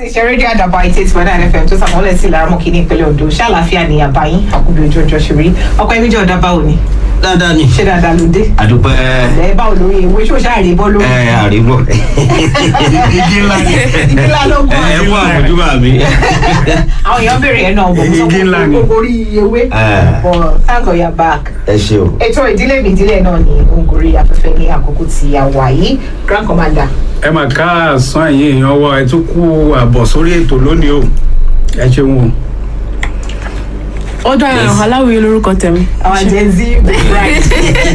láti ṣe rédíò àdàbà eighty eight point nine fm tó sàmúlẹ̀ sí ìlàrámọ̀ kìíní ìpínlẹ̀ ondo ṣàlàáfíà ní àbáyín àkùbí ojú ọjọ́ ṣe rí ọkọ ẹbí jẹ́ ọ̀dà báwo ni dáadáa ni ṣé dáadáa ló dé àdúpẹ́ ẹ báwo lórí ewé ṣó ṣáà rí bọ́ lórí ẹ àríwọ̀ igi ńlá ni ìdílá ló gbọ́ ẹ fún àmójúbà mi. àwọn èèyàn béèrè ẹ̀ náà bọ̀ mo sọ Igi ńlá ni. fún orí ewé Ah. but thank God you're back ẹ ṣe o. ètò ìdílé mi ìdílé náà ni òǹkórí afẹ́fẹ́ ní àkókò tí a wà yìí grand commander ẹ mà ká àsán ẹ̀yìn èèyàn wa ẹ tún kú àbọ̀ sórí ètò lónìí o ẹ ṣeun o. ó dára Yes. aláwìyé lórúkọ tẹ̀mí. àwọn gen z right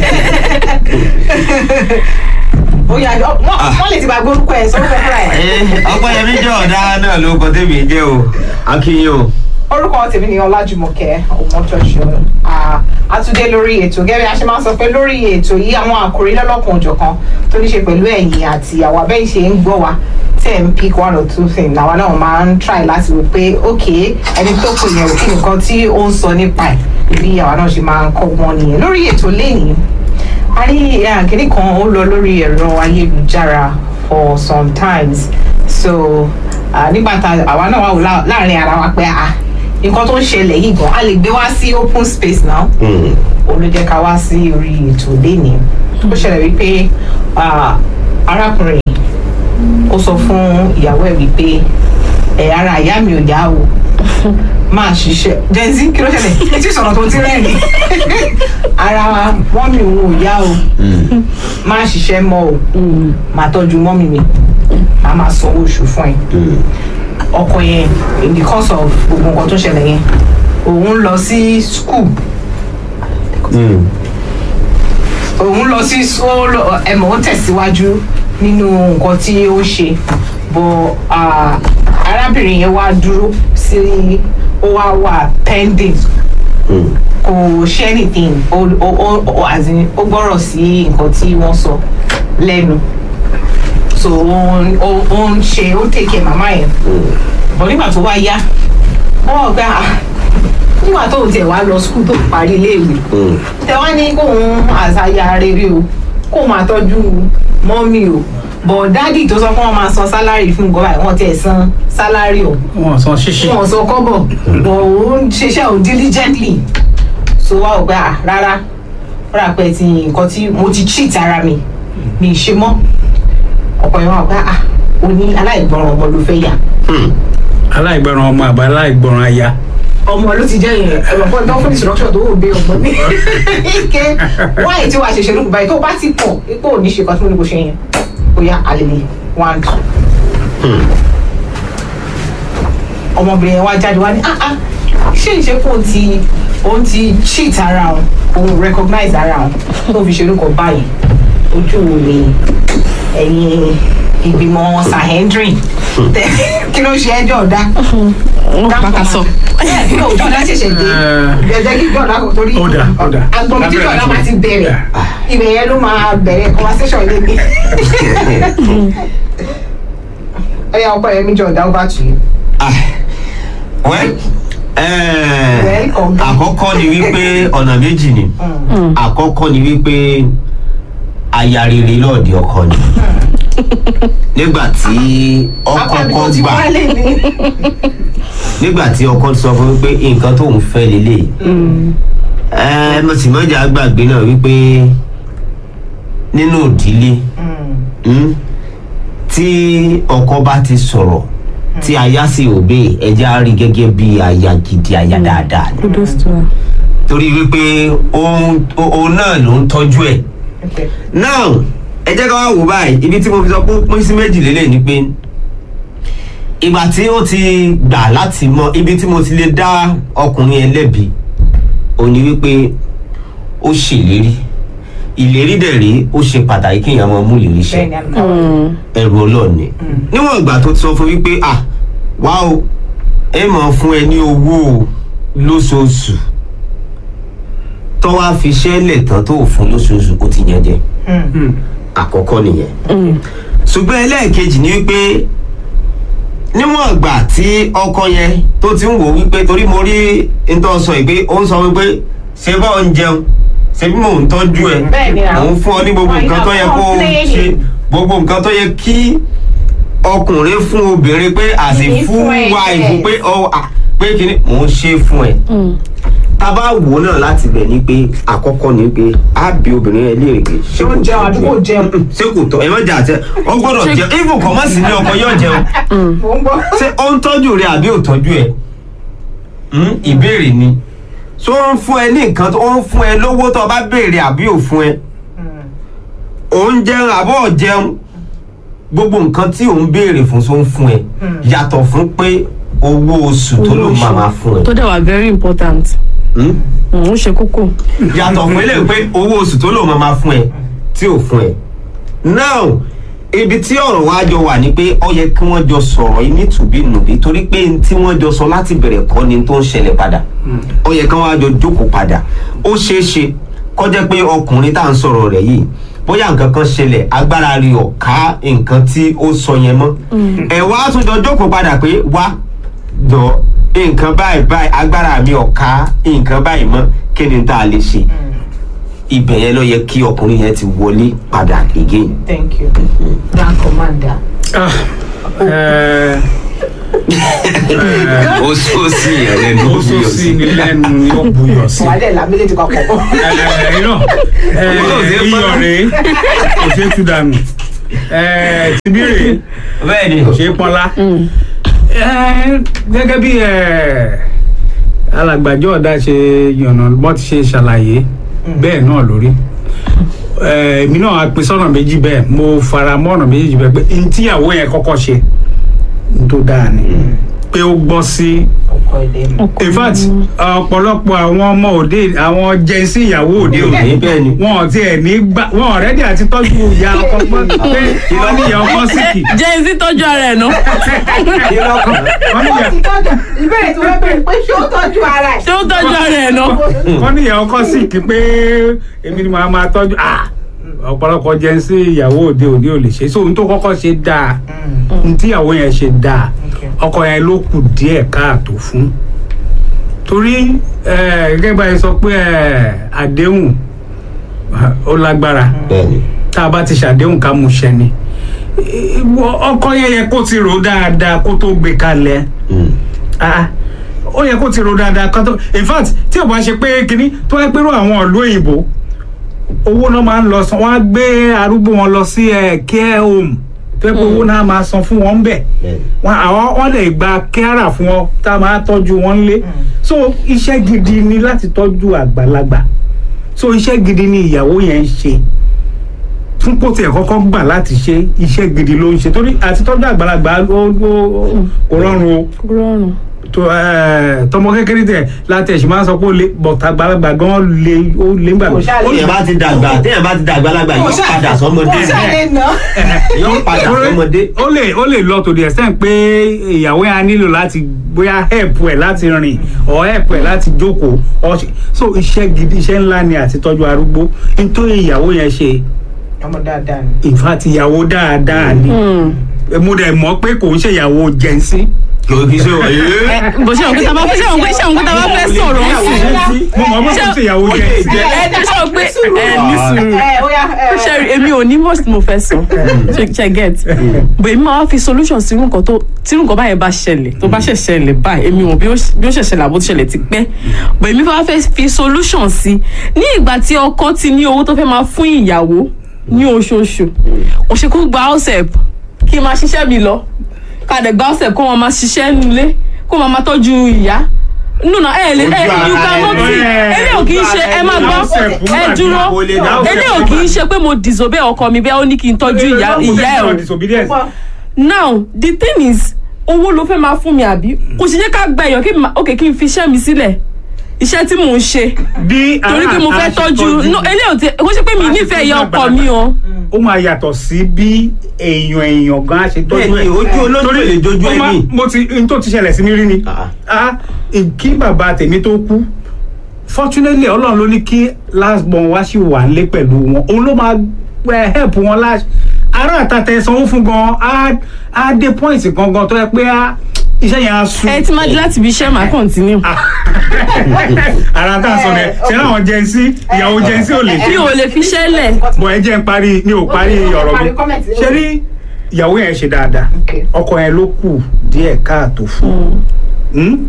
ó yà wọ́n wọ́n lè ti bá gbórúkọ ẹ̀ sọ́rọ́ fúnra ẹ̀. ọpẹ́yẹmí jẹ́ ọ̀dà náà ló kọ tèmi jẹ́ o akínyìn o. orúkọ tèmi ni ọlájùmọ̀kẹ́ ọmọtọ́ṣọ àtúndé lórí ètò gẹ́gẹ́ bí a ṣe máa ń sọ pé lórí ètò yìí àwọn àkòrí lọ́lọ́kan òjọ̀kan tó ní ṣe pẹ̀lú ẹ̀yìn àti àwọn abẹ́yìn ṣe ń gbọ́ wa tẹ̀ ń pick one or two things làwa náà máa ń try láti wò pé ok ẹni tó pè yẹn kí nǹkan tí ó ń sọ nípa ẹ̀ bí àwa náà ṣe máa ń kọ́ wọn nìyẹn lórí ètò lẹ́yìn a ní àkíní kan ó lọ lórí ẹ̀rọ ayélujára for some times so ah, nígbà tá àwa náà wà wò lá- láàrin ara wa pé ah nǹkan tó ń ṣẹlẹ̀ yìí gan a lè gbé wá sí open space now òun ló jẹ́ ká wá sí orí ètò lẹ́ni ó ṣẹlẹ̀ wípé ah, arákùnrin ó sọ fún ìyàwó ẹ̀ wípé ẹ̀ ara ìyá mi ò yá o máa ṣiṣẹ́ jẹ́nsí kí ló ṣẹlẹ̀ etí ìsọ̀rọ̀ tó ti rẹ́rìn ara mọ́mì òun ò yá o máa ṣiṣẹ́ mọ́ o máa tọ́jú mọ́mì mi máa máa sanwó oṣù fún ẹ ọkọ yẹn in the course of gbogbo nǹkan tó ṣẹlẹ̀ yẹn òun lọ sí school òun lọ sí ó lọ- ẹmọ ó tẹ̀síwájú nínú nǹkan tí ó ṣe bọ ah, arábìnrin yẹn wá dúró sí ó wá wà pending kò ṣe anything ó ó ó ó as in, ó gbọ́rọ̀ sí nǹkan tí wọ́n sọ lẹ́nu so ó ń ó ó ń ṣe ó take care màmá yẹn bọ̀ nígbà tó wá yá wọ́n wọ̀ pé ah nígbà tó tiẹ̀ wá lọ skul tó parí iléèwé tẹ wá ní kóun àṣàyà rere o kó máa tọ́jú mọ́mì o bọ̀ dádì tó sọ pé wọ́n máa san sálárì fún gọ́bà wọ́n tiẹ̀ san sálárì o wọn san ṣíṣe wọn sọ kọ́bọ̀ bọ̀ òun ṣiṣẹ́ o diligently so wá ò pé à rárá rárá pé ti nǹkan tí mo ti cheat ara mi mi ì ṣe mọ́ ọ̀pọ̀ yẹn wá ò pé à o ní aláìgbọràn ọmọ ló fẹ́ yà aláìgbọràn ọmọ àbá aláìgbọràn aya ọmọ ló ti jẹ́ yẹn ẹ̀rọ fún ẹ̀dọ́ fún instruction tó wò gbé ọmọ ní ike wáyé tí wàá ṣẹ̀ṣẹ̀ lókun báyìí tó bá ti pọ̀ ipò ò ní ṣe kan tí mo ní kó ṣe yẹn ó yá àlèlè one two. ọmọbìnrin yẹn wá jáde wá ní ah ah ṣé ìṣe kó o ti òun ti cheat ara òun òun recognize ara òun tó fi ṣe orúkọ báyìí ojú wo ni ẹ̀yin ìgbìmọ̀ sahendrin kí ló ṣe ẹjọ́ ọ̀dá wọn pàkà sọ. bẹ́ẹ̀ ní òjò ọ̀dá ṣẹ̀ṣẹ̀ dé ẹ̀jẹ̀ kí jọ̀dá kò torí Ó dà, ó dà. agbọ̀n tí jọ̀dá máa ti bẹ̀rẹ̀ ibẹ̀ yẹn ló máa bẹ̀rẹ̀ conversation lé mi. ẹ̀yà ọkọ yẹn mi jọ̀dá over to you. wẹ́ Welcome. àkọ́kọ́ ni wípé ọ̀nà méjì ni àkọ́kọ́ ni wípé aya rere lọ́ọ̀dì ọkọ ni nígbà tí ọkọ Apá mi kọ́ tó ti gbà wálé ni. nígbà tí ọkọ sọ fún wípé nǹkan tó ń fẹ́ lélẹ̀ ẹ mo sì mọ́jà gbàgbé náà wípé nínú ìdílé mm, tí ọkọ bá ti sọ̀rọ̀ tí aya sì òbí ẹja rí gẹ́gẹ́ bí aya gidi aya dáadáa ni kudos to her. torí wípé òun òun náà ló ń tọ́jú ẹ̀ Okay. now ẹ jẹ́ ká wá wò báyìí ibi tí mo fi sọ pé ó pín sí méjì lélẹ̀ ni pé ìgbà tí ó ti gbà láti mọ ibi tí mo ti lè dá ọkùnrin ẹlẹ́bi ò ní wípé ó ṣèlérí ìlérí dẹ̀ rí ó ṣe pàtàkì kí èèyàn máa mú ìlérí ṣẹ bẹ́ẹ̀ ni àmì káwọn. Mm. ẹrù ọlọ́ọ̀ni níwọ̀n ìgbà tó ti sọ fún wípé à wá o ẹ mọ̀ fún ẹ ní owó o lóṣooṣù tó wá fi ṣẹ́lẹ̀ tán tó fún lóṣooṣù ó ti yẹn jẹ Mm. àkọ́kọ́ nìyẹn Mm. ṣùgbọ́n ẹlẹ́ẹ̀kejì ni wípé níwọ̀n ìgbà tí ọkọ yẹn tó ti ń wò wípé torí mo rí ntọ́ sọ yìí pé ó ń sọ wípé ṣé bá ń jẹun ṣé bí mò ń tọ́jú ẹ Bẹ́ẹ̀ ni mò àwọn- ń fún ọ ní gbogbo Why nǹkan tó not yẹ kó o complaining? ṣe gbogbo nǹkan tó yẹ kí ọkọ ọkùnrin fún obìnrin pé as a Kìí full fún ẹ, wife yes. pé ọ à, pé kí ni mò ń ṣe fún ẹ tá a bá wò ó náà láti bẹ̀ ni pé àkọ́kọ́ ni pé á bí obìnrin yẹn léèrè pé ṣé Ṣé ó jẹun àbí kò jẹun? ṣé kò tọ́ ẹ má jà tẹ ọ gbọ́dọ̀ Ṣé- jẹun even kọ́ mọ́ sí ní ọkọ yóò jẹun mò ń gbọ́. ṣé ó ń tọ́jú rẹ àbí ò tọ́jú ẹ Hmm, ìbéèrè ni ṣó ń fún ẹ ní nǹkan tó ń fún ẹ lówó tó o bá béèrè àbí ò fún ẹ ò ń jẹun àbọ̀ ò jẹun gbogbo nǹkan tí ò ń béèrè fún ṣó ń fún ẹ yàtọ̀ fún pé owó oṣù tó ló máa máa fún ẹ tó dẹ̀ wà very important Hmm? ó ṣe kókó yàtọ̀ fún eléyìí pé owó oṣù tó lò máa máa fún ẹ tí ò fún ẹ. now ibi tí ọ̀rọ̀ wa jọ wà ní pé ó yẹ kí wọ́n jọ sọ̀rọ̀ yìí nítùbínùbí torí pé n tí wọ́n jọ sọ láti bẹ̀rẹ̀ kọ́ ni tó ń ṣẹlẹ̀ padà ó yẹ kí wọ́n á jọ jókòó padà ó ṣeé ṣe kó jẹ́ pé ọkùnrin tá à ń sọ̀rọ̀ rẹ̀ yìí bóyá nǹkan kan ṣẹlẹ̀ agbára rí ọ̀ ká nǹkan tí ó sọ yẹn mọ́ ẹ̀ wá tún jọ jókòó padà pé wá jọ nǹkan báyìí báyìí agbára mi ò ká nǹkan báyìí mọ́ kí ni tá a lè ṣe ibẹ̀ yẹn ló yẹ kí ọkùnrin yẹn ti wọlé padà again. thank you grand commander. Ah, eh, ó sọ sí ìyẹn lẹ́nu ó sọ sí ni lẹ́nu ni ó buyọ̀ sí. wàhálẹ̀ la méjèèjì papọ̀. Eh, irọ́ eh, Ó ṣe é iyọ̀ pọ́n. rèé kò ṣeé tú dànù Eh, tibí rèé bẹ́ẹ̀ ni kò ṣeé pọ́nlá. Eh, gẹ́gẹ́ bí eh, alàgbàjọ́ ọ̀dà ṣe yànnà bọ́ ti ṣe ṣàlàyé bẹ́ẹ̀ náà lórí Eh, èmi náà á pín sọ́nà méjì bẹ́ẹ̀ mo fara mọ́ ọ̀nà méjì bẹ́ẹ̀ pé n tíyàwó yẹn kọ́kọ́ ṣe n tó dáa ni pé ó gbọ́ sí ọkọ ilé mi. in fact ọ̀pọ̀lọpọ̀ àwọn ọmọ òde àwọn jẹ́nsí ìyàwó òde òní òní bẹ́ẹ̀ ni. wọn ò tiẹ̀ ní gbà wọn ọ̀rẹ́dì àti tọ́jú ìyá ọkọ pé pé wọ́n ní ìyá ọkọ síkì jẹ́ ẹni tọ́jú ara ẹ̀ náà kí lọ́kàn wọ́n ní ó ìyá ti tọ́jú ìbéèrè tí wọ́n béèrè pé ṣé ó tọ́jú ara ẹ̀. ṣé ó tọ́jú ara ẹ̀ náà wọ́n ní ìyá ọkọ síkì pé èmi ni màá máa tọ́jú ah ọ̀pọ̀lọpọ̀ jẹ́nsí ìyàwó òde òní ò lè ṣe so ohun tó kọ́kọ́ ṣe dáa ohun tí ìyàwó yẹn ṣe dáa Okay. ọkọ yẹn ló kù díẹ̀ káàtó fún torí eh, gẹ́gẹ́ bá yẹn sọ pé eh, àdéhùn ah, ó lágbára bẹ́ẹ̀ ni tá a bá ti ṣàdéhùn ká mú ṣẹ ni Ìwọ ọkọ yẹn yẹ kó ti rò dáadáa kó tó gbé kalẹ̀ Hmm. Ah, ó yẹ kó ti rò dáadáa kó tó in fact tí ò bá ṣe pé kínní tó wáá pérò àwọn ìlú òyìnbó owó náà máa ń lọ san wọn á gbé arúgbó wọn lọ sí ẹ care home tó yẹ pé owó náà máa san fún wọn bẹ́ẹ̀ bẹ́ẹ̀ ni. wọn àwọn wọn lè gba kẹ́rà fún ọ tá a máa tọ́jú wọn lé so iṣẹ́ gidi ni láti tọ́jú àgbàlagbà so iṣẹ́ gidi ni ìyàwó yẹn ń ṣe fún kó tiẹ̀ kọ́kọ́ gbà láti ṣe iṣẹ́ gidi ló ń ṣe torí àti tọ́jú àgbàlagbà ó ó- kò rọrùn o kò rọrùn tó ẹ tọmọ kékeré tẹ láti ẹ̀sìn máa ń sọ pé ó lé bọ̀tà àgbàlagbà gan lé ó lé ńgbà Kò ṣáà lè- téèyàn bá ti dàgbà téèyàn bá ti dàgbà lágbà Kò yóò ṣáà- padà sọmọdé kò ṣáà lè nà. yóò padà sọmọdé. ó lè ó lè lọ to the extent pé ìyàwó yẹn á nílò láti bóyá help ẹ láti rìn or help ẹ láti jókòó or ṣe- so iṣẹ́ gidi iṣẹ́ ńlá ni àti tọ́jú arúgbó nítorí ìyàwó yẹn ṣe ọmọ dáadáa ni. in fact ìyàwó dáadáa ni mo dẹ̀ mọ̀ pé kò ń ṣe ìyàwó jẹ́nsí. kò kí ṣe wọ̀nyí. bó ṣe òun kí ta bá fẹ́ ṣe òun kí ṣe òun kí ta bá fẹ́ sọ̀rọ̀ ń sìn mo mọ̀ pé kò ń ṣe ìyàwó Ó lè jẹ́nsí. jẹ́. ẹ ẹ ṣe pé ẹ ní sùúrù ẹ ó yá ẹ. ṣe rí èmi ò ní much tí mo fẹ́ sọ ṣe ṣe get but èmi máa wá fi solution sí nǹkan tó tí nǹkan báyẹn bá ṣẹlẹ̀ tó bá ṣẹ̀ ṣẹlẹ̀ báyìí èmi ò bí ó bí ó ṣẹ̀ ṣẹlẹ̀ àbó ti ṣẹlẹ̀ ti pẹ́ but èmi wá fẹ́ fi solution sí ní ìgbà tí ọkọ ti ní owó tó fẹ́ máa fún ìyàwó ní oṣooṣù òṣèkú gba house help kí n máa ṣiṣẹ́ mi lọ ká dẹ̀ gba house help kó wọn máa ṣiṣẹ́ nílé kó wọn máa tọ́jú ìyá nùnà ẹ lè ẹ Ojú you ara cannot ẹni. see eléyìí ò kì í ṣe ẹ má gbọ́ House help ẹ nígbà tí dúró kò lè dá house eléyìí ò kì í ṣe pé mo disobey ọkọ mi bẹ́ẹ̀ ó ní kí n tọ́jú ìyá ìyá ẹ̀ o disobedience. now the thing is owó ló fẹ́ máa fún mi àbí kò sì jẹ́ ká gba èèyàn kí n ma- ok kí n fi iṣẹ́ mi sílẹ̀ iṣẹ́ tí mò ń ṣe bí torí pé mo fẹ́ aláàtà ṣe tọ́jú no eléyìí ò ti kó ṣe pé mi Bá a ṣe nífẹ̀ẹ́ ìyá tọ́jú ọkọ mi o ó máa yàtọ̀ sí bí èèyàn èèyàn gan á ṣe tọ́jú bẹ́ẹ̀ ni ojú olójú lè dojú ó máa- ẹni. mo ti n tó ti ṣẹlẹ̀ sí mi rí ni Ah. ah kí bàbá tèmi tó kú fortunately ọlọ́run ló ní kí last born wá sí wà nílé pẹ̀lú wọn òun ló máa eh, help wọn last ará àtàtẹ sanwó fún gan á á dé point gangan tó yẹ pé á iṣẹ́ yẹn á sùn ẹ ti máa di láti ibi iṣẹ́ máa continue ara tá a sọ rẹ ṣe láwọn jẹnsí ìyàwó jẹnsí ò lè mi ṣe ò lè fi iṣẹ́ lẹ̀ bọ̀ ẹ jẹ́ ń parí mi ò parí ọ̀rọ̀ mi Parí comment. ṣe rí ìyàwó yẹn ṣe dáadáa Okay. ọkọ yẹn ló kù díẹ̀ káàtó fún un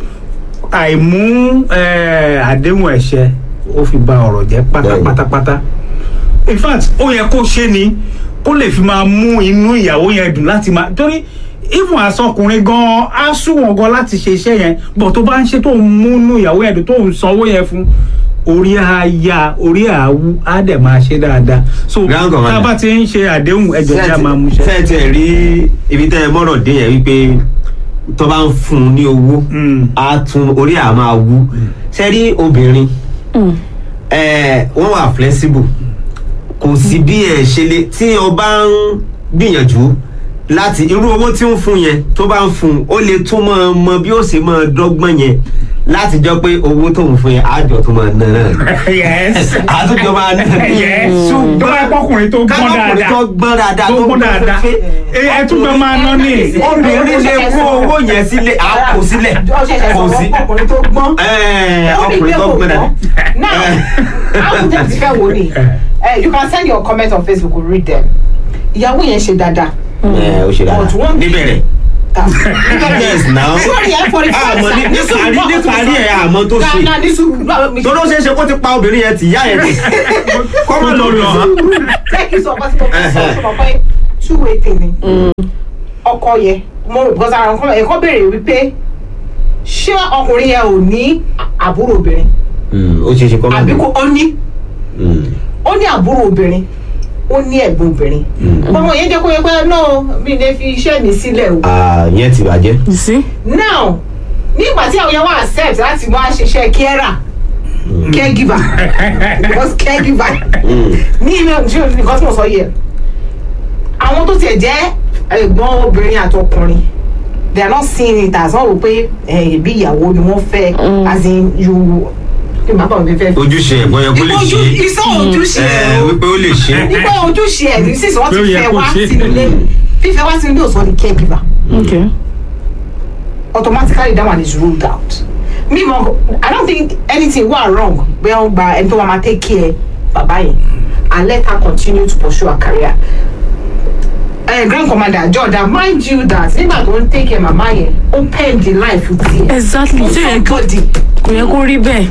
àìmú eh, àdéhùn ẹ̀ṣẹ̀ ó fi ba ọ̀rọ̀ jẹ́ Bẹ́ẹ̀ni. pátápátápátá in fact ó yẹ kó ṣe ni kó lè fi máa mú inú ìyàwó yẹn dùn láti máa torí even asọkùnrin gan á súnwọ̀n gan láti ṣe iṣẹ́ yẹn bọ̀ tó bá ń ṣe tó ń mú inú ìyàwó yẹn dùn tó ń sanwó yẹn fún orí á ya orí á wú á dẹ̀ máa ṣe dáadáa so Grand Commander. tá a bá ti ń ṣe àdéhùn ẹjọ́ tí a máa mú ṣe. fẹ́ẹ̀ tiẹ̀ rí ibi tẹ́ ẹ mọ́rọ̀ dé yẹn wípé tó bá ń fún un ní owó Mm. á tún orí à máa wú ṣe rí obìnrin ẹ, wọ́n wà flexible kò sí bí ẹ ṣe lè tí o bá ń gbìyànjú láti irú owó tí ń fún yẹn tó bá ń fún un ó lè tún mọ mọ bí ó sì mọ dọ́gbọ́n yẹn láti jọ pé owó tó ń fún yẹn àjọ tó máa ná náà yes. àtúntò máa ná yes. tó bá pọ́kùnrin tó gbọ́n kábàkùnrin dáadáa tó gbọ́n dáadáa tó gbọ́n dáadáa fẹ́- ẹ ẹ tún jọ máa ná ní. obìnrin lè kó owó yẹn sílẹ̀ á kó sílẹ̀ Ó ṣẹ̀ṣẹ̀ kò sí sọ̀rọ̀ ọkùnrin tó gbọ́n. Ẹ̀, Ó ní ọkùnrin pé tó kò gbọ́n dáadáa. Now, how would you fẹ́ wo ni? Eh, You can send your comment on Facebook, we'll read them. Ìyàwó yẹn ṣe dáadáa. ẹ ó ṣe But dáadáa one- níbẹ̀rẹ̀ yes now Sorry, ẹ for the first àmọ́ ní time. ní parí ní parí ẹ̀ àmọ́ tó ṣe Ghana ní sùúrù. báwo mi ṣe- tó ló ṣeé ṣe kó ti pa obìnrin yẹn tì yá yẹn tì kọ́mọ lọ lọ Jẹ́ kí n sọ ọkọ tí mo fẹ́ sọ sọ pé two way thing ni. Ọkọ yẹn, mo rò because ara nǹkan ẹ̀kọ́ béèrè wípé ṣé ọkùnrin yẹn ò ní àbúrò obìnrin? ó ṣeé ṣe kọ́mọ Àbí kò ó ní? Mm. ó ní àbúrò obìnrin ó ní ẹ̀gbọ́n obìnrin ọmọ yẹn jẹ́ kó yẹ pé no mi lè fi iṣẹ́ mi sílẹ̀ o. Ah, yẹn ti bàjẹ́ you see now nígbà tí àwọn yẹn wá accept láti wá ṣiṣẹ́ carer caregiver because caregiver ní ilé ìṣe nǹkan tí mo sọ yẹ àwọn tó tiẹ̀ jẹ́ ẹ̀gbọ́n obìnrin àtọkùnrin they are not seeing it as wọ́n rò pé ẹ̀bí ìyàwó ni wọ́n fẹ́ as in you kí n bá bàbá mi fẹ́ ojúṣe ẹ̀gbọ́n yẹn kó lè ṣe Ojú- iṣẹ́ ojúṣe ẹ o wípé ó lè ṣe nípa ojúṣe ẹ̀ ní sísè wọ́n Pé ó ti yẹ fẹ́ kó wá ṣe. sínú ilé fífẹ́ wá sínú ilé òsàn ní caregiver okay automatically that one is ruled out me mo i don't think anything wa wrong bẹ́ẹ̀ wọ́n gba ẹni tó wà máa take care bàbá yẹn and let her continue to pursue her career uh, grand commander jordan mind you that nígbà tó ń take care màmá yẹn ó pen the life tiẹ̀ exactly for ṣé yẹ kó somebody. kò yẹ kó rí bẹ́ẹ̀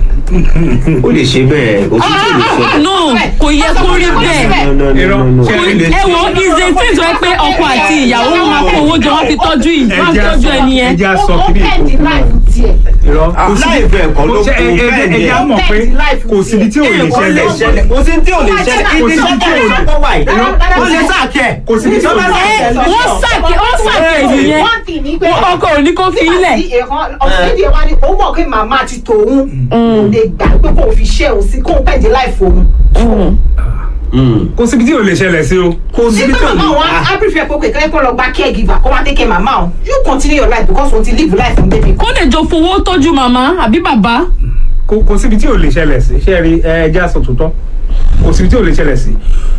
ó lè ṣe bẹ́ẹ̀ kò sí tí ò lè ṣe no kò yẹ kó rí bẹ́ẹ̀ No, no, no, Irọ́. no, no. Ṣé Ó lè ẹ ṣe. wo ìṣe tí ìjọ pé ọkọ àti ìyàwó wọn máa kó owó jọ wọn fi tọ́jú yìí wọn fi tọ́jú ẹni yẹn ẹja ó sọ ó kí ni pen the life tiẹ̀ irọ́ kò sí láì fẹ́ ẹ̀kọ́ ló kò sí kó bẹ́ẹ̀ ni ẹja ẹ̀. mọ̀ pé kò síbi tí ò lè kò lè ṣẹlẹ̀ ṣẹlẹ̀ kò sí tí ò lè ṣẹlẹ̀ Kò ibi sí iṣẹ́ tí tó ò lè lè- sọ́kọ̀ wà yìí Irọ́. ó lè sàkẹ́ Kò síbi tí ò lè ẹ wọ́n sàkè wọ́n sàkè nìyẹn one thing ni pé ọkọ ò ní kó fi ilẹ̀ nígbà tí èèkàn ọ̀sẹ̀dẹ̀ wa ni òun mọ̀ pé màmá ti tòun kò lè gbà pé kò fi ṣe òun sí kò pẹ̀jẹ̀ láìfò òun. kò síbi tí ò lè ṣẹlẹ̀ sí o. kò sí sí tí pé ò màmá lè wọn á prefer pé kékeré kó lọ gba caregiver kó wá take care màmá o you continue your life because òun ti live life fún baby. kó lè jọ fowó tọ́jú màmá àbí bàbá kò kò síbi tí ò lè ṣẹlẹ̀ sí ṣé ẹ rí ẹ ẹja sọ tòótọ́ kò síbi tí ò lè ṣẹlẹ̀ sí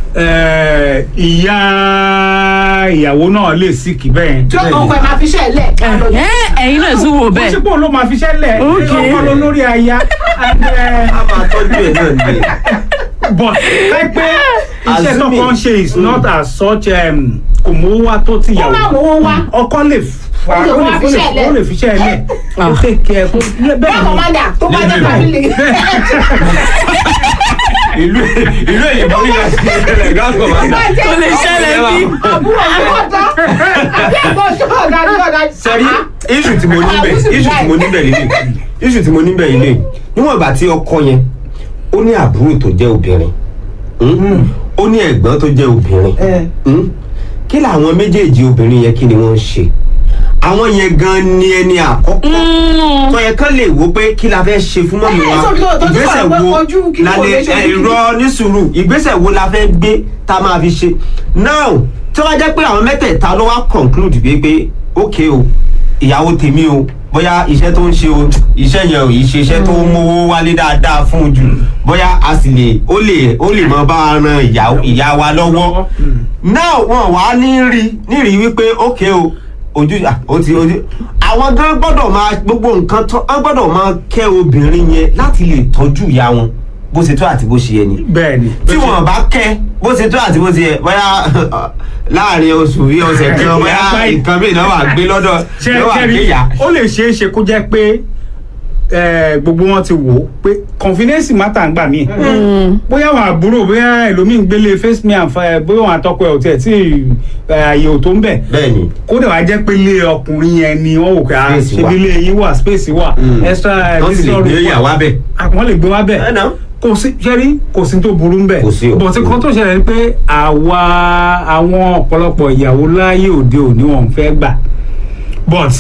ẹ, ìyá ìyàwó náà lè síkì bẹ́ẹ̀. tí ó kọ́ ẹ máa fi ṣe ẹ lẹ̀ ká lọ ẹ ẹ̀yin náà tún wò kò bẹ́ẹ̀ sí pé òun ló máa fi ṣẹlẹ̀ Okay. ọkọ ló lórí aya and, ẹ, a máa tọ́jú ẹ̀ náà ni but láìpẹ́ iṣẹ́ Assuming- tọkọ ń ṣe is not as such um, kò mówó wá tó kó má tìyàwó mówó wá ọkọ lè fa Ó lè ó lè wá fi ó lè- ṣẹ́ lẹ̀. ó lè fi ṣẹ́ ẹ lẹ̀ ó Ah. take care kó bẹ́ẹ̀ bẹ́ẹ̀ ni commander tó bá jẹ́ family. ìlú ìlú èyìnbó ní ìlú ìṣẹ̀lẹ̀ gáàgọ máa ń dà. kò lè ṣẹlẹ̀ bí àbúrò àbọ̀dá àbí ẹ̀gbọ́n jọ̀ọ̀dá jọ̀ọ̀dá. sẹ́rí iṣu tí mo níbẹ̀ iṣu tí mo níbẹ̀ lílé iṣu tí mo níbẹ̀ lílé níwọ̀n ìgbà tí ọkọ yẹn ó ní àbúrò tó jẹ́ obìnrin mm, ó ní ẹ̀gbọ́n tó jẹ́ obìnrin Eh. mm, kí làwọn méjèèjì obìnrin yẹn kí ni wọ́n ń ṣe àwọn yẹn gan ni ẹni àkọ́kọ́ tó yẹ kán lè wo pé kí la fẹ́ ṣe fún mọ́mí Eh, wa so tó- tó ti ìgbésẹ̀ sọ̀rọ̀ pé wo ojú kí la kò lè lè ṣe ojú ẹ̀rọ ní sùúrù ìgbésẹ̀ wo la fẹ́ gbé tá a máa fi ṣe now tí wọ́n jẹ́ pé àwọn mẹ́tẹ̀ẹ̀ta ló wá conclude bíi pé ok o ìyàwó tèmi o bóyá iṣẹ́ tó ń ṣe o iṣẹ́ yẹn ò yìí ṣe iṣẹ́ tó ń mówó wálé dáadáa fún un jù bóyá a sì lè ó lè ó lè mọ bá a ran ìyá ìyá wa lọ́wọ́ now wọn wá ní rí ní rí wípé ok o ojú à, ó ti ojú àwọn gan gbọ́dọ̀ máa gbogbo nǹkan tó wọ́n gbọ́dọ̀ máa kẹ́ obìnrin yẹn láti lè tọ́jú ìyá wọn bó ṣe tó àti bó ṣe yẹ ni bẹ́ẹ̀ ni tí wọn bá kẹ́ bó ṣe tó àti bó ṣe yẹ bóyá láàrin oṣù bí ọ̀sẹ̀ kan bóyá nǹkan mìíràn náà wà gbé lọ́dọ̀ ṣe náà wà ṣe gbé rí yá. ó lè ṣeé ṣe kó jẹ́ pé eh, gbogbo wọn ti wò ó pé confidence matter ń gbà mí bóyá àwọn àbúrò bóyá ẹlòmíì ń gbélé face me and fire bóyá àwọn àtọkọ ẹ ò tiẹ̀ tí eh, àyè ò tó ń bẹ̀ bẹ́ẹ̀ni kódà wá jẹ́ pé ilé ọkùnrin yẹn ni wọ́n wò pé ah, Space ṣebí wà. ilé yín wà space wà Mm. extra wọ́n sì lè visitor gbé room wà. yàwá bẹ̀. Ah, wọ́n lè gbé wá bẹ̀ ẹ̀ náà. kò sí ṣẹ́rí kò sí tó burú ń bẹ̀ Kò sí o. bọ̀tí kan tó ṣẹlẹ̀ ni pé àwa àwọn ọ̀pọ̀lọpọ̀ ìyàwó láyé òde òní wọn fẹ́ gbà but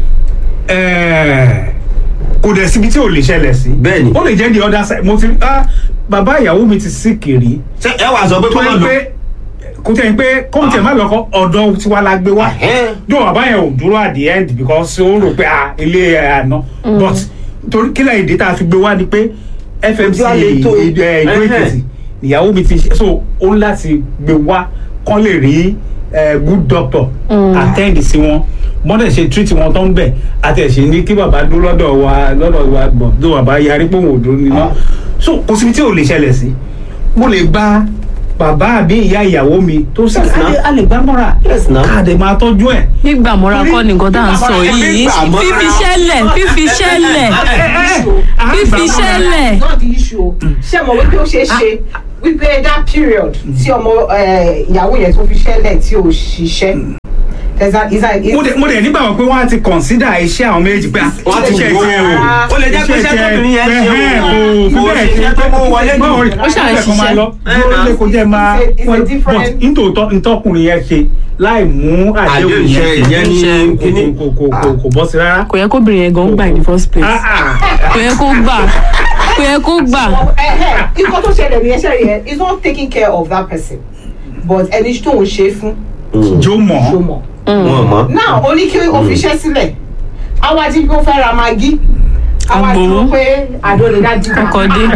eh, kò dẹ̀ síbi tí ò lè ṣẹlẹ̀ sí Bẹ́ẹ̀ni. ó lè jẹ́ the other side mo ti ah bàbá ìyàwó mi ti sí kiri ṣé ẹ wàá sọ pé tó kọ́ yẹ máa lọ. pé kò tẹ̀ ń pé kóńtẹ̀ má lọ́kọ́ ọ̀dọ́ tiwa la gbé wá Ẹ̀hẹ́n. dùn bàbá yẹn ò dúró at the end because ó rò pé ah ilé ẹ̀ àná but torí kílẹ̀ èdè tá a fi gbé wá ni pé fmc Ojú àlè tó. ìdó Ẹ̀hẹ́n. èkìtì ìyàwó mi ti ṣe so ó ń láti gbé wá kán lè rí eh, good doctor attend sí wọn mọ́tẹ̀ ṣe treat wọn tó ń bẹ̀ àti ẹ̀ ṣe ní kí bàbá dúró lọ́dọ̀ wa lọ́dọ̀ wa bọ̀ tó bàbá yarí pé òun ò dúró nínú so kò síbi tí ò lè ṣẹlẹ̀ sí mo lè gba bàbá àbí ìyá ìyàwó mi tó sì Yes, a na. lè- a lè gbá mọ́ra Yes, na. káàdì máa tọ́jú ẹ̀. gbígbà mọ́ra kọ́ ni nǹkan tá à ń sọ yìí Gbígbà mọ́ra. fífi ṣẹlẹ̀ fífi ṣẹlẹ̀ fífi ṣẹlẹ̀ It's not the issue o. ṣé mo wípé ó ṣeé ṣe wípé that period tí ọmọ eh, ìyàwó yẹn tó fi ṣẹlẹ̀ tí ò ṣiṣẹ́ there's a is a is mo dẹ̀ mo dẹ̀ nígbà wọn pé wọ́n á ti consider iṣẹ́ àwọn méjì pé wọ́n ti iṣẹ́ wò tiẹ̀ ó ó lè jẹ́ pé iṣẹ́ tóbìnrin yẹn ṣe ẹ̀hẹ́n, o kò kò fi bẹ́ẹ̀ ṣiṣẹ́ ṣe tó mú wọlé jù. báwo rí Ó ṣáà ń ó máa ṣiṣẹ́. lọ dúró lé kó jẹ́ máa It's a- it's a wọ́n- different- but nítòótọ́ ntọ́kùnrin yẹn ṣe láì mú àdéhùn àdéhùn yẹn iṣẹ́ ìyẹn ní kò- kíní. kò kò kò kò bọ́ sí rárá. kò yẹ kóbìnrin yẹn gan gbà in the first place Ah, ah. kò yẹ kó gbà kò yẹ kó gbà ikọ̀ tó ṣẹlẹ̀ ní ẹṣẹ́ yẹn is not taking care of that person but ẹni tó ń ṣe fún jó mọ̀ ṣó mọ̀. wọn mọ. now ó ní kí o fi iṣẹ́ sílẹ̀ àwa jí kó fẹ́ ra magi àwa Agbowó. dúró pé àdó lè dájú Ọkọ̀ dé.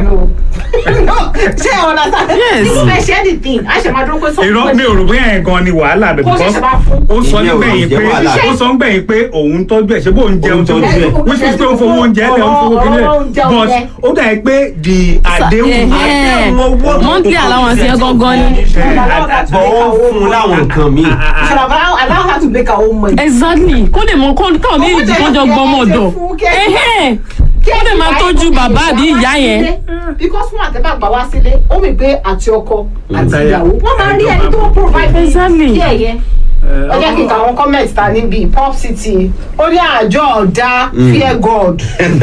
ṣé ọ̀nà sáà Yes. ní fẹ́ ṣe anything a ṣe máa dúró pé sọ́kùn irọ́ mi ò rò bóyá yẹn gan ni wàhálà bẹ̀ Kó because ṣẹ̀ṣẹ̀ máa fún. ó sọ Ìyẹn ò nígbẹ̀yìn jẹ́ pé wàhálà. ó sọ nígbẹ̀yìn pé òun tọ́jú ẹ̀ ṣé bóun jẹun Òun tọ́jú tọ́jú ẹ̀ ẹ̀. which is pé ó fowó oúnjẹ ẹ̀ lẹ̀ ó fowó kílẹ̀ Ọ̀rọ̀ oúnjẹ but oúnjẹ. ó dà ẹ́ pé the àdéhùn Ẹ̀hẹ́n. àdéhùn owó- monthly allowance yẹn gangan ni bọ̀ ó fún un láwọn nǹkan míì. You should have allow, allow her to make her own money. exactly kó lè mọ kó káwọn méjì kan jọ gbọmọ ọ̀dọ̀ ẹ̀hẹ́n kó lè máa tọ́jú bàbá àbí ìyá yẹn because fún àtẹ́bà gbà wá sílé ó mì pé àti ọkọ àti Àtaya. ìyàwó wọ́n máa rí ẹni tó provide for Exactly. kí ẹ̀yẹ. ẹ jẹ́ kí n ka àwọn comment ta níbi pop city ó ní àjọ ọ̀dà fear god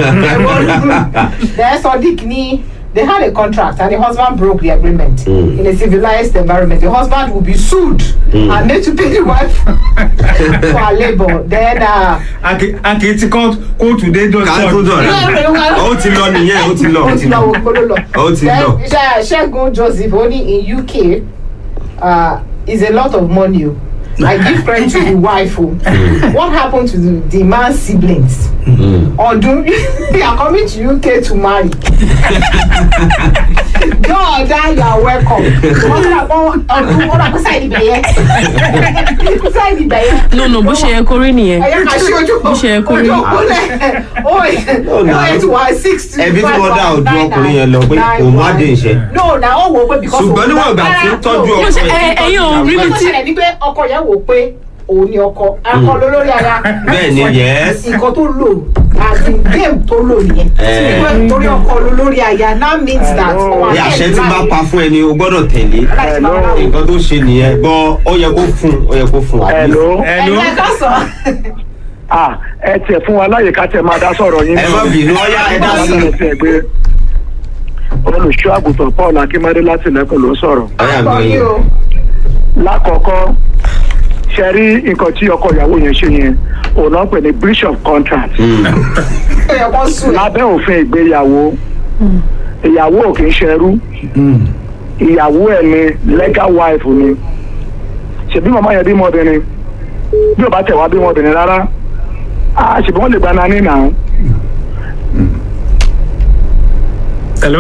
then sodiq ní they had a contract and the husband broke the agreement Mm. in a civilized environment the husband will be sued and made to pay the wife for her labour then uh, akì ti kọ́ kóòtù dé ká tó dọ́jọ́ dọ̀rẹ́ ó ti lọ nìyẹn ó ti lọ ó ti lọ wo gbolo lọ. Ó ti Then, lọ. Ṣé- ṣẹ́gun joseph ó ní in uk uh, is a lot of money o i give credit to the wife o what happen to the, the man's siblings ọdún they are coming to uk to marry jọ̀ọ́dá you are welcome wọ́n ti rà pọ́ ọdún ó rà pé sáìdì bẹ̀yẹ sáìdì bẹ̀yẹ no no bó ṣe yẹ kó rí nìyẹn ẹ̀yẹ ká ṣe ojú Bó ṣe yẹ kó rí. ojú òkúlẹ̀ ó yẹ tí wàá six two ẹbí tí wọ́n dá ọdún ọkùnrin yẹn lọ pé òun má dé iṣẹ́. no na ó wò ó pé because ṣùgbọ́n níwọ̀n ìgbà tí ń tọ́jú Mo ọkọ ṣe- ẹ̀ ẹ- ẹ̀yin ò rí mi ìwé tó tí ṣẹlẹ̀ ni pé ọkọ yẹn wò ó pé òun ni ọkọ akọ lólórí ara Bẹ́ẹ̀ ni, yes. nǹkan tó lò àti game tó lò nìyẹn Eh. Pé torí ọkọ lólórí aya now means that ó wà ní àṣẹ tí bá láì- pa fún ẹni o gbọ́dọ̀ tẹ̀lé láti máa ra òun. nǹkan tó ṣe nìyẹn bọ́ ó yẹ kó fún ó yẹ kó fún at least. Hello. ẹnu ẹ̀yin ẹ̀ka sọ Ah, ẹ tiẹ̀ fún wa láyè ká tẹ̀ máa dá sọ̀rọ̀ yín. ẹ má bínú ọyá ẹ dá sí i. Ẹ gbé olùṣọ́ àgùntàn Paul Akínmádé láti lẹ́kọ̀ọ́ ló sọ̀rọ̀. ọyá àgbọ̀ gbọ́ yìí yín. o Lákọ̀ọ́kọ́, ṣe rí nǹkan tí ọkọ ìyàwó yẹn ṣe yẹn, òun náà ń pè ní breach of contract. Mm. ó yẹ kó sùn ẹ̀. Lábẹ́ òfin ìgbéyàwó, ìyàwó ò kì í ṣẹrú, ìyàwó ẹ̀ ni legal wife ni. Ṣèbí màmá yẹn bímọ obìnrin, bí ò bá tẹ̀ wá bímọ obìnrin rárá, ah, ṣèbí wọ́n lè gba nání náà. hello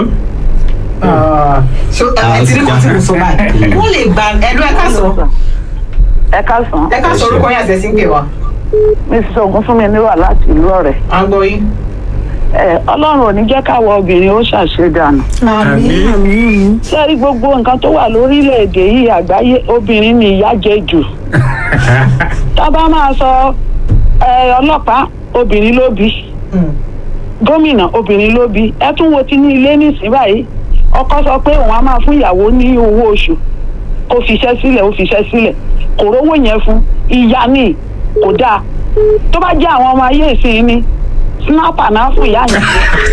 ṣé ẹ ti rí kan tí mo sọ báyìí wọ́n lè gba ẹ̀lú ẹ̀ka sọ ẹ káàsán ẹ̀ka sọ orúkọ yẹn àtẹ̀sí ń pè wá mrs ogunfunmi níwà láti ìlú ọ̀rẹ́ àgbọ̀ yìí. ẹ ọlọ́run ò ní jẹ́ káwọ obìnrin ó ṣàṣedànù àmì sẹ́rí gbogbo nǹkan tó wà lórílẹ̀‐èdè yìí àgbáyé obìnrin ni ìyà jẹ jù tá a bá máa sọ ẹ, ọlọ́pàá obìnrin ló bí gómìnà obìnrin ló bí ẹ tún wo ti ní ilé nísìnyí báyìí ọkọ sọ pé òun á máa fún ìyàwó ní owó oṣù kó fiṣẹ́ sílẹ̀ ó fiṣẹ́ sílẹ̀ kò rówó yẹn fún ìyá ni kò dáa tó bá jẹ́ àwọn ọmọ ayé ìsìn ni snapper náà fún ìyá yẹn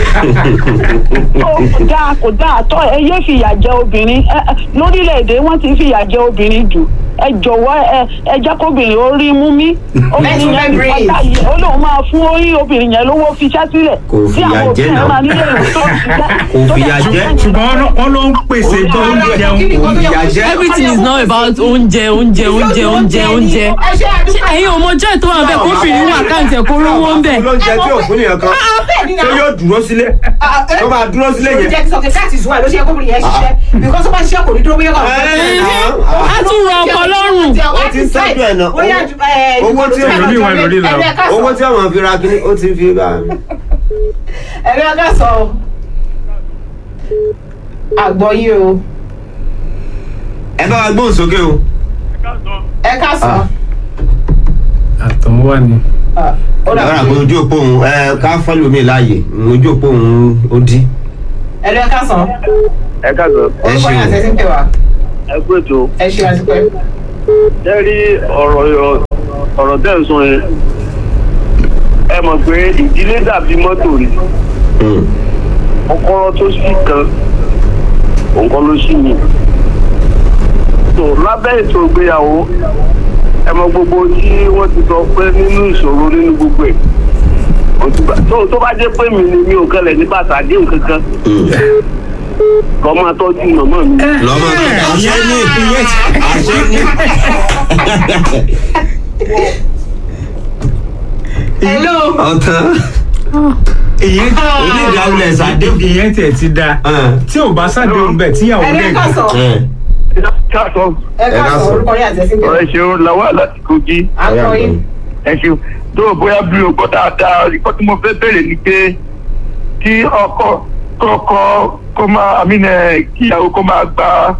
ó kò dáa kò dáa tó ẹ yé fìyà jẹ obìnrin ẹ ẹ, lórílẹ̀‐èdè wọ́n ti fìyà jẹ obìnrin jù ẹ jọ̀wọ́ ẹ ẹ jẹ́ kóbìnrin ó rí mú mí obìnrin Let yẹn her ní pátá yìí ó lóun máa fún orí obìnrin yẹn lówó fiṣẹ́ sílẹ̀ Kò tí fìyà àwọn jẹ òbí náà. ẹ̀ máa nílé ìwé tó Kò fìyà jẹ. ṣùgbọ́n wọ́n- wọ́n ló ń pèsè tó ń jẹun ìyà jẹ. everything is now about oúnjẹ oúnjẹ oúnjẹ oúnjẹ oúnjẹ ẹ ṣe àdúgbò ẹ̀yin ò mọ joy tó wà bẹ́ẹ̀ kó fìrí wà káǹtì ẹ̀ kó rówó ń bẹ̀. lóúnjẹ tí òfin nìyẹn kan tó yóò dúró sílé tó máa dúró sílé yẹn. jẹ́ sọ that is why ló ṣe kó bìnrin yẹn ṣiṣẹ́ because ó bá ṣiṣẹ́ kò ní dúró bóyá kò a tún rọ ọkọ lọ́rùn. Ó ti ń tọ́jú ẹ̀ náà. Owó tí Ẹlòmíì wà lórí lọ. owó tí àwọn fi ra kíní ó ti fi bá ẹ̀rí ọgá sọ o àgbọ̀ yìí o ẹ bá wa gbóhùn sókè o. ẹ ká sọ àtọ̀hún wà ní. ó dà lọ́ra pé bí ojú òpó òun ẹ ká fọ́lù mi láàyè ojú òpó òun ó dí. ẹ̀rí ọgá sọ ẹ káàsán ẹ orúkọ yẹn àti ṣeun. ẹsẹ̀ ń pè wá ẹ kú ètò ẹ ṣe àtúpẹ́. ẹ rí ọ̀rọ̀ ọ̀rọ̀ tẹ́ ń sọ yẹn ẹ mọ̀ pé ìdílé dàbí mọ́tò ni Mm. kọ́kọ́rọ́ tó sì kan òǹkọ́ ló sì ní. tó lábẹ́ ètò ìgbéyàwó ẹ mọ gbogbo tí wọ́n ti sọ pé nínú ìṣòro nínú gbogbo ẹ̀ òtúbà tó tó bá jẹ́ pé mi ni mi ò kẹlẹ̀ ní bàtà àdéhùn kankan Mm. lọ́ máa tọ́jú màmá mi. lọ́mọ àṣẹ ní àṣẹ ní. hello ọ̀tán ìyẹn onídàálẹ̀ sàdéhùn. ìyẹn tiẹ̀ ti da Ẹ̀. tí ò bá ṣàdéhùn bẹ́ẹ̀ tíyàwó ẹ̀rí dẹ̀ ọgá sọ ẹ̀. káàtó ẹ ká ká sọ sọ. orúkọ yẹn àti ẹsẹ̀ ń pè wá ọ̀rẹ́ ṣeun làwọn àláti kogi. àgbọ̀ yìí ẹ ṣeun tó o bóyá bí o gbọ́ dáadáa ikọ́ tí mo fẹ́ bẹ̀rẹ̀ ni pé kí ọkọ kọ́kọ́ kó máa àmínà kíyàwó kó máa gba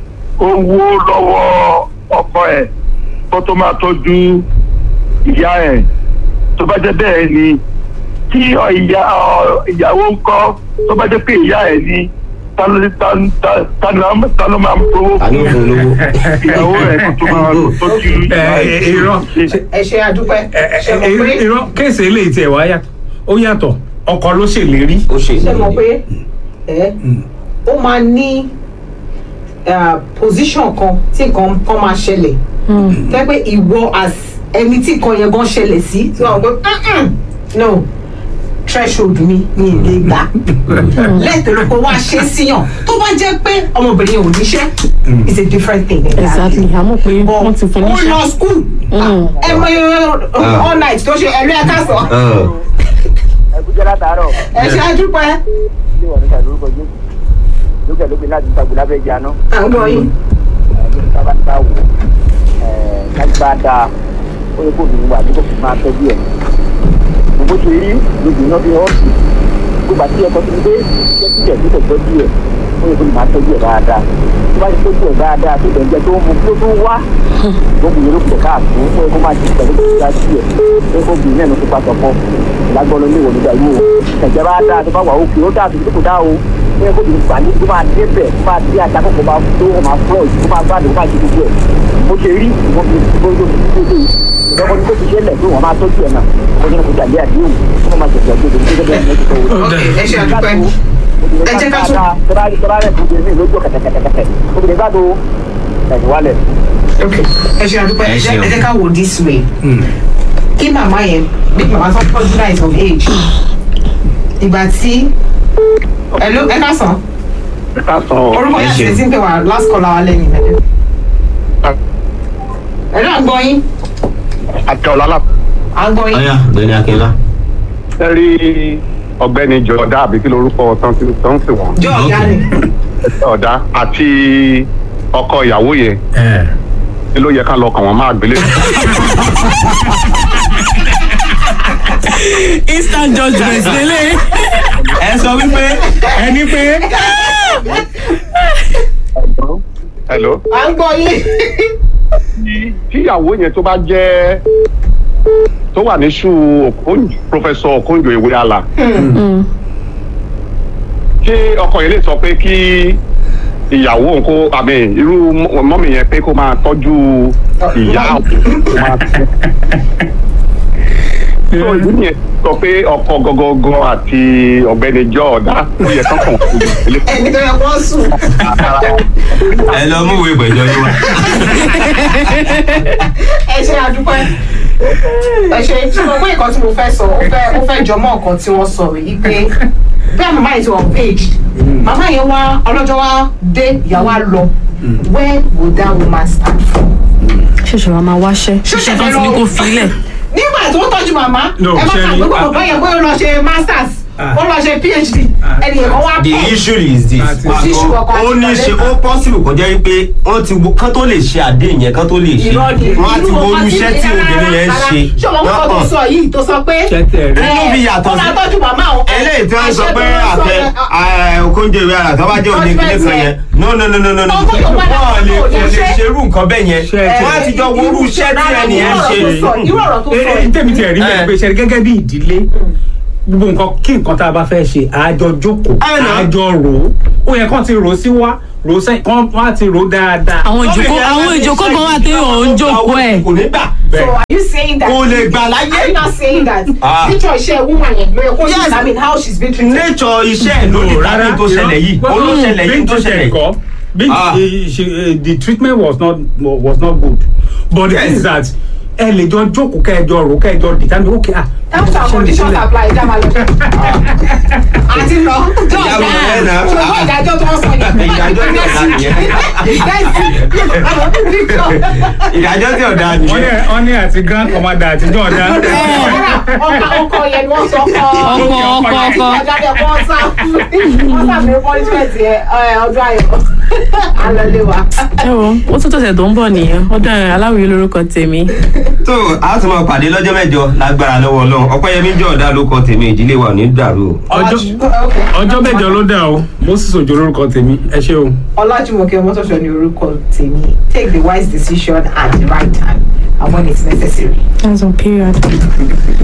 owó lọ́wọ́ ọkọ ẹ̀ kó tó máa tọ́jú ìyá ẹ̀ tó bá jẹ́ bẹ́ẹ̀ ni kí ọ- ìyá ọ- ìyàwó ń kọ́ tó bá jẹ́ pé ìyá ẹ̀ ni ta ló ta- ta- ta ló ta ló máa ń gbowó ta ló fún fún lówó. ìyàwó ẹ̀ kó tó máa tọ́jú ìyá ẹ ẹ, ẹ̀. irọ́ ẹ ṣe àdúpẹ́ ẹ, ẹ, ṣe mọ̀ pé irọ́ kéèsì eléyìí tiẹ̀ wá yàtọ̀ ó yàtọ̀ ọkọ ló ṣèlérí. ó ṣe ṣe mọ̀ pé ẹ ó máa ní eh, position kan tí nǹkan kan máa ṣẹlẹ̀ tẹ́ pé ìwọ as ẹni tí nǹkan yẹn gan ṣẹlẹ̀ sí tí wọ́n gbé "Mm-mm, no threshold mi mi ì lè gbà lẹ́tọ̀ọ́ ló kó wá ṣe síyàn tó bá jẹ́ pé ọmọbìnrin yẹn ò níṣẹ́ it's a different thing. exactly àmọ́ pé But wọ́n ti fún ó níṣẹ́. lọ school ẹ mọ all night tó ṣe ẹ̀rí ẹ̀ka sọ Ẹ̀. ẹkújẹ látàárọ̀ ẹ ṣe àdúpẹ́ ilé ìwà níta lórúkọ jésù lókè lókè láti gbàgbé lábẹ́ ìjà náà à ń gbọ́ yín. ẹni sábà ń bá wò ẹ kájú bá dáa ó yẹ kó obìnrin wà tí kò fi máa tọ́jú ẹ̀ gbogbo ṣe rí lójú iná bí ọ́ọ̀sì gbogbo àti ẹ̀kọ́ tó ń gbé jẹ́ sílẹ̀ tó tẹ̀ tọ́jú ẹ̀ ó yẹ kó lè máa tọ́jú ẹ̀ dáadáa tó bá ti tọ́jú ẹ̀ dáadáa tó tẹ̀ ń jẹ́ tó ń mu tó tó ń wá gbogbo yẹn ló kù káàtó ó yẹ kó máa ti pẹ̀lú kó ti sí ẹ̀ ó yẹ kó obìnrin náà ló ti pàtó kọ́ lágbọ́n ló ní ìwọ̀n nígbà yìí o ẹ̀jẹ̀ bá dáa tó bá wà òkè ó dáa tó tó kò dáa o ó yẹ kó obìnrin gbà ní tó máa dé bẹ̀ tó máa dé ajá kó máa tó kó máa fọ́ ìtó máa gbádùn kó máa ṣe gbogbo ẹ̀ mo ṣe rí ìwọ̀n fi gbogbo gbogbo ìjọba ní kó ti ṣe lẹ̀ pé wọ́n máa tọ́jú ẹ̀ náà kó ní kó jalè àdéhùn kó máa ṣẹ̀ṣẹ̀ gbogbo ìjọba ní ẹ̀jẹ̀ tó wọ́n. ok ẹ ṣe àdúpẹ́ ẹ jẹ́ ká tún. tọ́lá tọ́lá rẹ̀ fún mi lójú kẹ̀kẹ̀kẹ̀kẹ̀ obìnrin gbádùn ẹ̀yìn wálẹ̀. ok ẹ ṣe àdúpẹ́ ẹ Ẹ jẹ́ ṣeun. ẹ jẹ́ ká wò this way kí màmá yẹn bí màmá tó tọ́jú náà is of age ìgbà tí ẹ ló ẹ ká sàn ká sọ orúkọ ẹ yẹn àti ṣeun. ẹtí ń pè wá last call our lẹ́yìn ìmẹ́lẹ́ ẹ ló à ń gbọ́ yín àti ọ̀làlà à ń gbọ́ yín ọ̀yà gbẹ̀ni akínlá. ẹ rí ọ̀gbẹ́ni jọ̀dá àbí kí lorúkọ tán ti tán sí wọn jọ ọ̀gá ni ọ̀dá àti ọkọ ìyàwó yẹn ẹ ni ló yẹ ká lọ kàn wọ́n máa gbélé. instant judgement lélẹ̀. ẹ sọ wípé ẹni pé hello. à ń gbọ́ yín. tí tíyàwó yẹn tó bá jẹ́ tó wà ní ṣú Okonjo professor Okonjo Iweala ṣé ọkọ yẹn lè sọ pé kí ìyàwó òun kó àmì irú mọ- mọ́mì yẹn pé kó máa tọ́jú ìyá òun kó máa tọ́jú. tó ìlú yẹn sọ pé ọkọ gọgọgọ àti ọ̀gbẹ́ni jọọdá ó yẹ kọkàn ẹni tó yẹ kó sùn. ẹ lọ mú ìwé ìpẹ̀jọ́ yín wá. ẹ ṣe àdúpẹ́ ẹ ṣe tí mo gbé nǹkan tí mo fẹ́ sọ ó fẹ́ ó fẹ́ jọmọ́ nǹkan tí wọ́n sọ yìí pé bí àwọn màmá yìí ti wọ̀ page màmá yẹn wá ọlọ́jọ́ wá dé ìyàwó á lọ where would that woman stand from. ṣẹ̀ṣẹ̀ wa máa wáṣẹ́ Ṣẹ̀ṣẹ̀ iṣẹ́ tó ti ní lọ- kó filẹ̀. nígbà tó ń tọ́jú màmá No, ẹ má ṣe kà ni- pé kò bọ́ yẹn pé ó lọ ṣe masters Ah. ó lọ ṣe phd ẹnì yẹn kan wá the pẹ́ issue is this Àti- Kò sí issue ọkọ àti ó ní ṣe ó possible kó jẹ́ pé wọ́n ti wo kán tó lè ṣe àdéhùn yẹn kán tó lè ṣe irọ́ ni wọ́n á ti wo irú iṣẹ́ tí obìnrin yẹn ń ṣe ṣé ọmọ kọ́kọ́ tó sọ yìí tó sọ pé Ṣẹ́tẹ̀ rẹ̀. Inú fi yàtọ̀ ó máa sí- tọ́jú màmá òun eléyìí tí wọ́n sọ àṣẹ pé tó wọ́n sọ àtẹ yẹn, ah, Okonjo Iweala tó bá jẹ́ òní kílé kan yẹn no no no no no no Ọkọ yóò wá láti wọ́n lè ọkọ kò yẹn lè ṣe. ṣerú nǹkan bẹ́ẹ̀ yẹn Ṣe- wọ́n á ti jọ wo irú iṣẹ́ tí ẹnì yẹn ń ṣe irú ọ̀rọ̀ tó sọ ẹ ẹ tẹ̀mí tiẹ̀ rí bẹ́ẹ̀ Eh. pé ṣe gẹ́gẹ́ bí ìdílé gbogbo nǹkan kí nǹkan tá a bá fẹ́ ṣe àjọ jókòó Ẹ nà. àjọ rò ó ó yẹ kán ti rò ó sí wá rò ó sẹ́yìn kán wá ti rò ó dáadáa. àwọn ìjókòó àwọn ìjókòó kan wà téèyàn ò ń jókòó ẹ̀. kò ní gbà So are you saying that? kò lè gbà Are láyé you not saying that? Ah. Nature iṣẹ́ woman yẹn ló yẹ kó Yes. determine how she's been treated. nature iṣẹ́ ẹ̀ ló ní tàbí tó ṣẹlẹ̀ yìí ó ló ṣẹlẹ̀ yìí tó ṣẹlẹ̀ yìí. kọ́ being Ah. eh, she, eh, the treatment was not was not good but the Yes. thing is that ẹ lè jọ jókòó kẹjọ rò kẹjọ determine okay ah. Terms and conditions apply ìjà máa lọ. Àti lọ. Ìjà máa lọ ẹ̀ náà. Ṣùgbọ́n ìdájọ́ tó ń sọ yẹn. Ìdájọ́ tó ń sọ yẹn. ìdájọ́ tí ọ̀dà wọ́n ní nìyẹn. wọ́n ní àti grand commander àti john dan. Ọkọ ọkọ yẹn ni wọ́n sọ kọ́. Ọkọ, ọkọ, ọkọ. Ìjáde ọkọ wọ́n sá. Wọ́n sá mi punishment yẹn ẹ, ọdún ayọ̀. Alọ́lé wa. ẹ wo ó tún tọ̀sẹ̀ tó ń bọ̀ nìyẹn ọdún aláwìyé lórúkọ tèmi. tó a tún máa pàdé lọ́jọ́ mẹ́jọ lágbára lọ́wọ́ ọlọ́run ọpẹ́yẹmí jẹ́ ọ̀dà ló kọ tèmi ìdílé wa ò ní dàrú o. ọjọ́ Okay. ọjọ́ mẹ́jọ ló dà o moses òjò lórúkọ tèmi ẹ ṣé o. Ọlájúmọ̀kẹ́ Mọ́tòṣọ́ ni orúkọ tèmi. Take the wise decision at the right time and when it's necessary. that's on period.